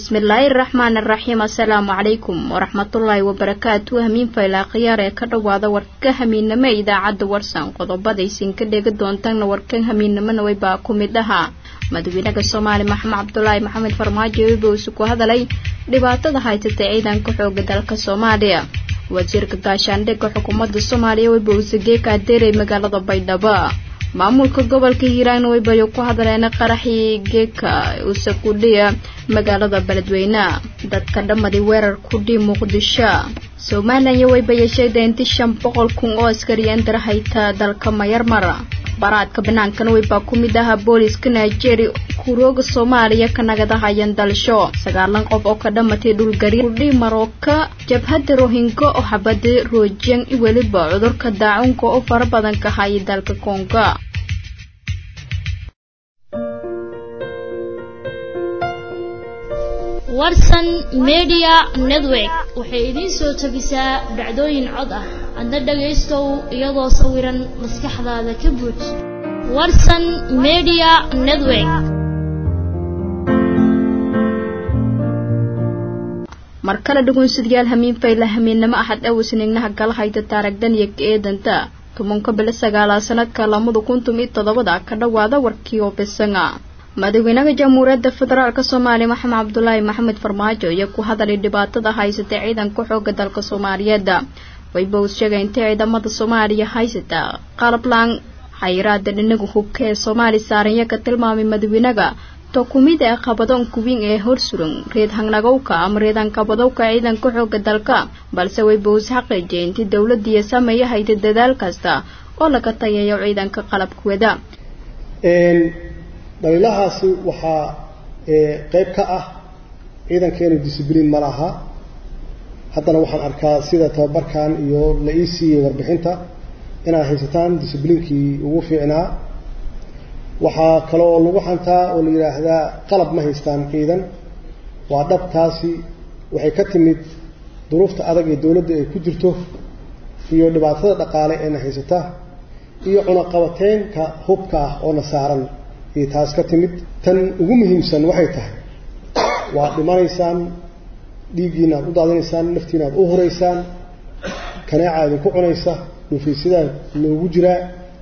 bismillaahi raxmaani raxiim assalaamu calaykum waraxmatullaahi wabarakaatu hamiin faylaa khiyaar ee ka dhowaada warka hamiinamo idaacadda warsan qodobadaysin ka dhegi doontaanna warkan hamiinamona waybaa ku mid ahaa madaxweynaha soomaali maxamed cabdulaahi maxamed farmaajo wibowsi ku hadalay dhibaatada haysata ciidanka xooga dalka soomaaliya wasiirka gaashaandhigga xukuumadda soomaaliya wibowsi geeka adeeray magaalada baydhabo maamulka gobolka hiiraan waybayo ku hadleen qaraxii geeka usakudhiya magaalada beledweyne dadka dhammadii weerar kudhii muqdisho somalilan iyo waybaya sheegda inti shan boqol kun oo askariyan darahayta dalka mayarmar baraadka banaankana waybaa ku mid ahaa booliska nigeria kurooga soomaaliya ka nagadahayan dalsho sagaalan qof oo ka dhamatay dhulgari kudhii marooka jabhadda rohingo oo xabada roojang i weliba cudurka daacunka oo fara badan ka hayay dalka kongo warsan media network waxay idiin soo tabisaa dhacdooyin cod ah adna dhagaystow iyadoo sawiran maskaxdaada ka buuj warsan media network mar kale dhugunsidyaal hamiin fayla hamiinnamo axad awasnignaha gala hayta taaragdan iyo ka-eedanta tumanka bilo sagaalaa sanadka lamada kuntum iyo toddobada ka dhowaada warkii oo bisanga madaxweynaha jamhuuriyadda federaalk soomaaliya maxamed cabdulaahi maxamed farmaajo iyo ku hadalay dhibaatada haysata ciidanka xooga dalka soomaaliyeed wayba uu sheegay inta ciidamada soomaaliya haysata qalablaan xayiraada dhinaga hubka ee soomaali saaranya ka tilmaamay madaxweynaga to kumid ee qabadoonka weyn ee horsuran reed hangnagowka ama reed hankabadowka ciidanka xooga dalka balse wayba uus xaqiijiyay intii dowladiiyo sameeya hayta dadaal kasta oo laga tayayo ciidanka qalabkooda dhaliilahaasi waxaa qeyb ka ah ciidankeenu discibliin ma laha haddana waxaan arkaa sida tababarkan iyo la ii siiyey warbixinta inaad haysataan discibliinkii ugu fiicnaa waxaa kaloo lagu xantaa oo la yidhaahdaa qalab ma haystaan ciidan waa dhabtaasi waxay ka timid duruufta adag ee dowladda ay ku jirto iyo dhibaatada dhaqaale eena haysata iyo cunaqabateenka hubka ah oo na saaran iyo taas ka timid tan ugu muhiimsan waxay tahay waad dhimanaysaan dhiiggiina aad u daadinaysaan naftiina aad u huraysaan kaneecaa idinku cunaysa dhuufaysidaa loogu jiraa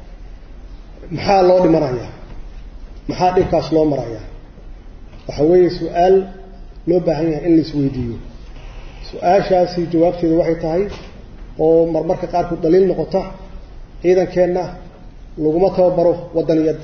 maxaa loo dhimanayaa maxaa dhibkaas loo marayaa waxa weeye su-aal loo baahan yahay in la isweydiiyo su-aashaasi jawaabteeda waxay tahay oo marmarka qaarkood dhaliil noqota ciidankeenna laguma tababaro waddaniyadda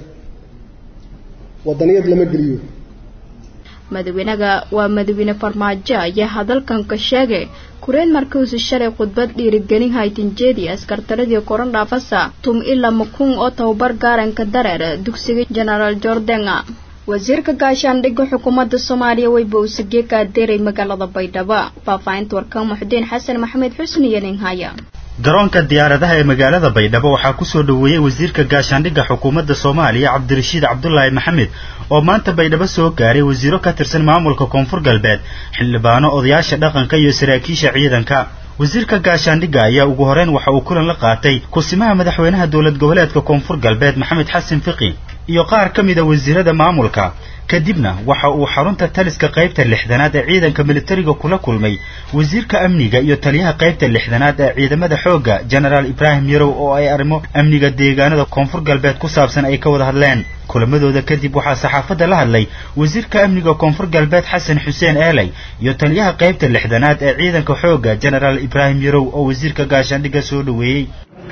waddaniyad lama geliyo madaxweynaga waa madaxweyne farmaajo ayaa hadalkan ka sheegay kureen markiisu shalay khudbad dhiirigelin haytinjeedi askartaradii koran dhaafasa tum ilama kun oo tababar gaaranka dareer dugsiga genaraal jordan wasiirka gaashaandhigga xukuumadda soomaaliya wayba uusagee ka adeeray magaalada baydhabo faahfaahinta warka muxudiin xasan maxamed xusni iyo ninhaya garoonka diyaaradaha ee magaalada baydhabo waxaa kusoo dhoweeyey wasiirka gaashaandhigga xukuumadda soomaaliya cabdirashiid cabdulaahi maxamed oo maanta baydhabo soo gaaray wasiiro ka tirsan maamulka koonfur galbeed xildhibaano odayaasha dhaqanka iyo saraakiisha ciidanka wasiirka gaashaandhigga ayaa ugu horeyn waxa uu kulan la qaatay kusimaha madaxweynaha dowlad goboleedka koonfur galbeed maxamed xasan fiqi iyo qaar ka mida wasiirada maamulka kadibna waxa uu xarunta taliska qaybta lixdanaad ee ciidanka militariga kula kulmay wasiirka amniga iyo taliyaha qaybta lixdanaad ee ciidamada xoogga genaraal ibraahim yarow oo ay arrimo amniga deegaanada koonfur galbeed ku saabsan ay ka wada hadleen kulamadooda kadib waxaa saxaafadda la hadlay wasiirka amniga koonfur galbeed xasan xuseen eeley iyo taliyaha qaybta lixdanaad ee ciidanka xoogga genaraal ibraahim yarow oo wasiirka gaashaandhigga soo dhoweeyey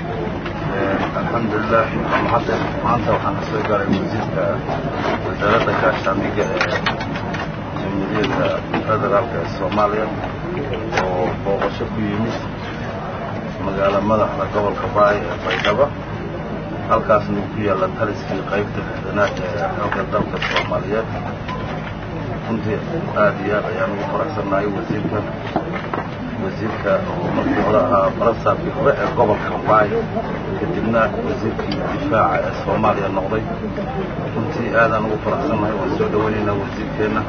alxamdulilah mahadda maanta waxaan ka soo gaaray wasiirka wasaaradda gaashaandhigga ee jamhuuriyadda federaalka ee soomaaliya oo booqasho ku yimid magaalo madaxda gobolka baay ee baydhabo halkaasna uu ku yaalla taliskii qaybta lixdanaad ee xooga dalka soomaaliyeed runtii aad iyo aad ayaan ugu faraxsannahay wasiirka wasiirka oo markii hore ahaa barasaabkii hore ee gobolka baay kadibna wasiirkii difaaca ee soomaaliya noqday runtii aadaan ugu faraxsannahay waan soo dhowaynaynaa wasiirkeenna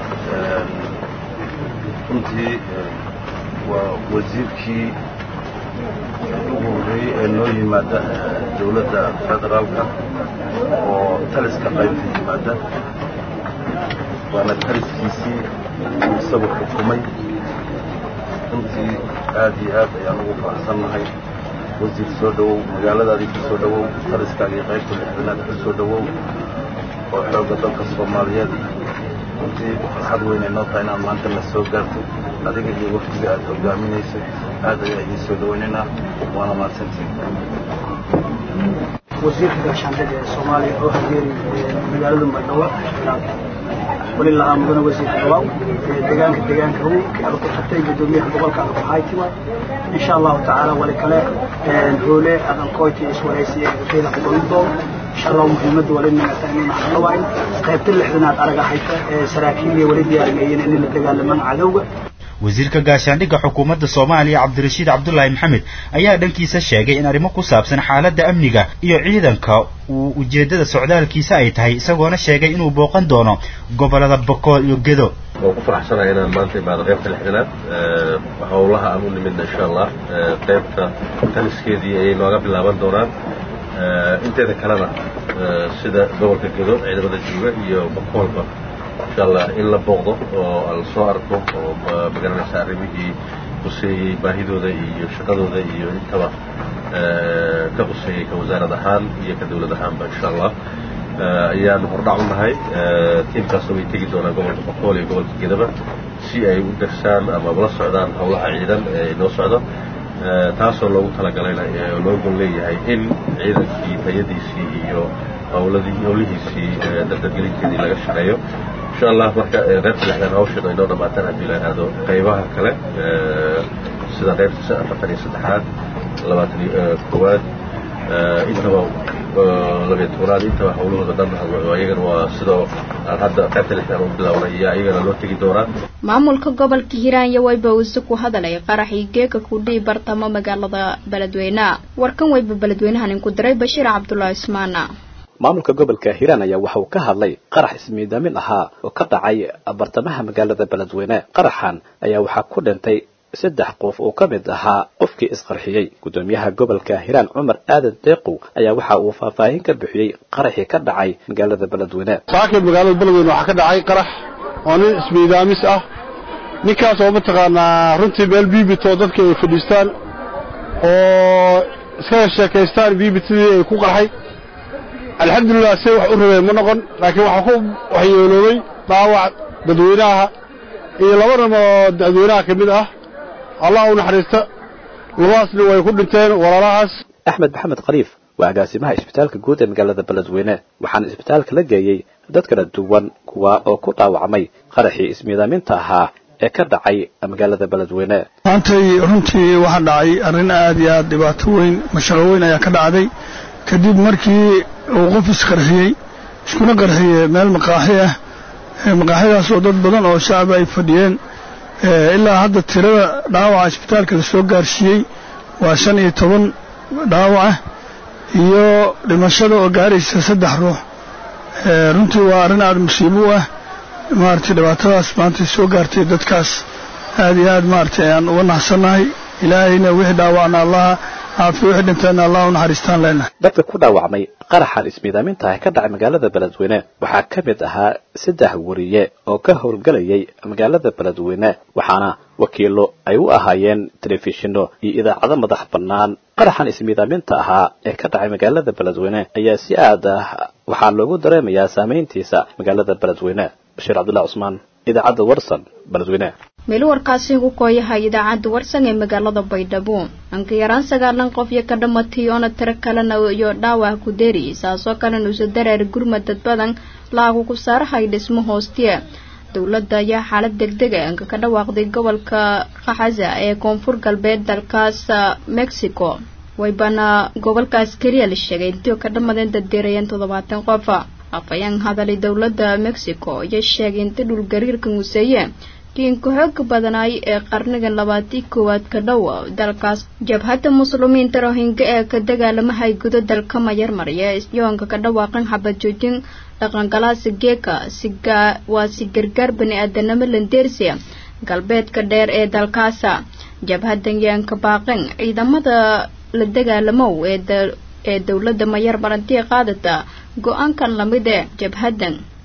runtii waa wasiirkii ugu horreeyey ee noo yimaada dowladda federaalka oo taliska qaybta yimaada waana taliskiisii uu isagu xukumay runtii aad iyo aad ayaan ugu faraxsannahay wasiir soo dhowow magaaladaadii ku soo dhowow taliskaagii qaybta lixdanaad ku soo dhowow oo xoogga dalka soomaaliyeed runtii farxad weynay noo tahay inaad maanta la soo gaarto adiga iyo wafdiga aad hogaaminayso aad ayaa idiin soo dhowaynaynaa waana mahadsantiin wasiirka gaashaandhada ee soomaaliya oo hageeri magaalada madhawa weli la aamudana wasiirka dhawaaw deegaanka deegaanka hu aad ku tagtay gudoomiyaha gobolka aad ku haytiwa insha allahu tacaala wali kale hoole adan koyti iswaraysi ee ujeeda ku goyn doono insha allahu muhiimadda wali nimata inayna hadlawaayn qaybta lixdanaad araga hayta ee saraakiiliya wali diyaarmeeyeen inay la dagaalamaan cadowga wasiirka gaashaandhigga xukuumadda soomaaliya cabdirashiid cabdulaahi maxamed ayaa dhankiisa sheegay in arrimo ku saabsan xaaladda amniga iyo ciidanka uu ujeeddada socdaalkiisa ay tahay isagoona sheegay inuu booqan doono gobollada bokool iyo gedo waan ku faraxsanahay inaan maanta imaado qaybta lixdanaad howlaha aan u nimidna insha allah qaybta taliskeedii ayay nooga bilaaban doonaan inteeda kalena sida gobolka gedo ciidamada jooga iyo bokoolba insha allah in la booqdo oo la soo arko oo magaranaysa arrimihii quseeyey baahidooda iyo shaqadooda iyo intaba ka quseeyey ka wasaarad ahaan iyo ka dawlad ahaanba insha allah ayaanu hordhac u nahay tiimkaasoo way tegi doonaan gobolka boqool iyo gobolka gedaba si ay u darsaan ama ula socdaan howlaha ciidan ee noo socdo taasoo loogu talagalayna loo gol leeyahay in ciidankii tayadiisii iyo howladii howlihiisii dardargelinteedii laga shaqeeyo insha allah marka qaybta lixdan hawshan ay noo dhamaataan haddii la yidhaahdo qaybaha kale sida qaybta afartan iyo saddexaad labaatan iyo koowaad intaba labiyo tobanaad intaba howlahooda dhan ayagana waa sidoo aan hadda qaybta lixdan u bilaabnay iyo ayagana loo tegi doonaa maamulka gobolka hiiraan iyo wayba use ku hadalay qaraxii geeka kudhii bartamo magaalada beledweyne warkan wayba beledweynahan inku diray bashiir cabdulaahi ismaana maamulka gobolka hiiraan ayaa waxa uu ka hadlay qarax ismiidaamin ahaa oo ka dhacay bartamaha magaalada beledweyne qaraxan ayaa waxaa ku dhintay saddex qof oo ka mid ahaa qofkii isqarxiyey guddoomiyaha gobolka hiiraan cumar aadan deeqow ayaa waxa uu faahfaahin ka bixiyey qaraxii ka dhacay magaalada beledweyne saakib magaalada beledweyne waxaa ka dhacay qarax oo nin ismiidaamis ah ninkaas oo mataqaanaa runtii meel biibito dadka ay fadhiistaan oo iskaga sheekaystaan biibitadii ay ku qarxay alxamdulilah se wax u rabeen ma noqon laakiin waxaa ku waxyeeloobay dhaawac dadweynaha iyo laba nin oo dadweynaha ka mid ah allah u naxariista labadaasni way ku dhinteen walaalahaas axmed maxamed khaliif waa agaasimaha isbitaalka guud ee magaalada beledweyne waxaana isbitaalka la geeyey dad kala duwan kuwa oo ku dhaawacmay qaraxii ismiidaaminta ahaa ee ka dhacay magaalada beledweyne maantay runtii waxaa dhacay arrin aad iyo aad dhibaato weyn mashaqo weyn ayaa ka dhacday kadib markii uu qof isqarxiyey iskuna qarxiyey meel maqaaxi ah maqaaxidaas oo dad badan oo shacab ay fadhiyeen ilaa hadda tirada dhaawaca isbitaalka la soo gaarsiiyey waa shan iyo toban dhaawaca iyo dhimashada oo gaaraysa saddex ruux runtii waa arrin aad musiibo u ah maaragtay dhibaatadaas maanta soo gaartay dadkaas aad iyo aad maaragtay ayaan uga naxsannahay ilaahayna wixii dhaawacna allaha caafiyo wixii dhintayna allah u naxariistaan leenahay dadka ku dhaawacmay qaraxan ismiidaaminta ah ka dhacay magaalada beledweyne waxaa ka mid ahaa saddex wariye oo ka howlgelayay magaalada beledweyne waxaana wakiilo ay u ahaayeen telefishinno iyo idaacado madax bannaan qaraxan ismiidaaminta ahaa ee ka dhacay magaalada beledweyne ayaa si aad ah waxaa loogu dareemayaa saamayntiisa magaalada beledweyne bashiir cabdullahi cusmaan idaacadda warsan beledweyne meel warkaasi ugu kooyahay idaacadda warsan ee magaalada baydhabo anka yaraan sagaalan qof iyo ka dhamatay oona tiro kalena iyo dhaawac ku deri saasoo kalena usa dareer gurmad dad badan laagu ku saarahay dhismo hoostiya dowladda ayaa xaalad degdega anka ka dhawaaqday gobolka kaxasa ee koonfur galbeed dalkaas mexico waybana gobolkaas keliya la sheegay intii ka dhamadeen daddeerayeen toddobaatan qof afayaan hadalay dowladda mexico iyo sheegay inta dhulgariirka museeye kiinka xooga badanaay ee qarnigan labaatii koowaad ka dhow dalkaas jabhadda muslimiinta rohinga ee ka dagaalamahay gudo dalka mayarmarya yoonka ka dhawaaqan xabad joojin dhaqangalaasa geeka siga waa si gargaar bani aadanimo landeersia galbeedka dheer ee dalkaasa jabhadan yaanka baaqan ciidamada la dagaalamow ee ee dowladda mayar marantii qaadata go-aankan lamid ee jabhadan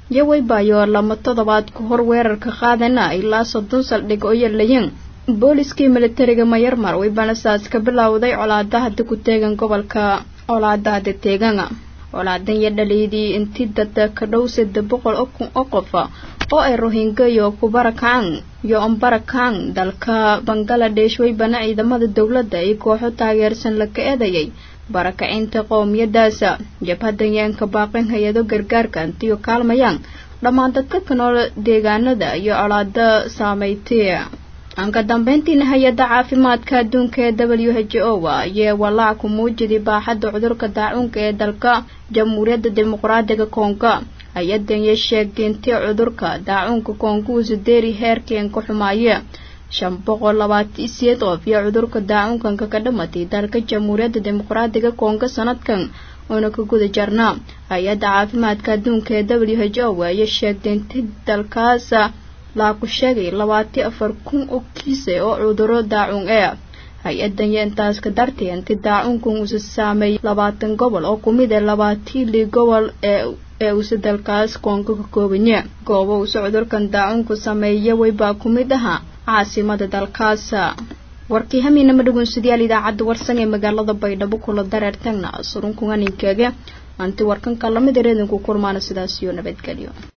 yawaybayo lama toddobaad ka hor weerarka qaadana ilaa soddon saldhig oo yalayeen booliskii militariga mayarmar waybana saas ka bilowday colaada hadda ku teegan gobolka colaada hadda teegana colaadan iyo dhaliydii intii dada ka dhow sadde boqol oo kun oo qof oo ay rohingya iyo kubarakacaan iyo ombarakaan dalka bangaladesh waybana ciidamada dowladda iyo kooxo taageersan la ka eedayay barakacinta qowmiyadaasa jabhadan yaanka baaqin hay-ado gargaarka intiyo kaalmayaan dhammaan dadka ka nool deegaanada iyo colaada saameystay anka dambeyntiina hay-adda caafimaadka adduunka ee w h o ayee walaac ku muujiday baaxadda cudurka daacuunka ee dalka jamhuuriyadda dimuqraadiga koonga hay-adan iyo sheegtay intii cudurka daacuunka koonga uu sideeri heerkeen ka xumaaya shan boqol labaatan siyeed qof iyo cudurka daacuunkanka ka dhamatay dalka jamhuuriyadda dimuqraadiga koonga sanadkan oona ka guda jarnaa hay-adda caafimaadka adduunka ee w h o ayee sheegtay intii dalkaas laa ku sheegay labaati afar kun oo kiise oo cuduro daacuun ee hay-adan iyo intaas ka dartay inti daacuunkan uusa saameeyay labaatan gobol oo kumid ee labaatii lii gobol ee ee uusa dalkaas koonga ka koobanye goobo uusa cudurkan daacuunku sameeya waybaa ku mid ahaa caasimada dalkaas warkii hamiinama dhugunsidayaal idaacadda warsan ee magaalada baydhabo kula dareertagna surunkuganinkeege anti warkanka lamid ereedinku kulmaana sidaas iyo nabadgelyo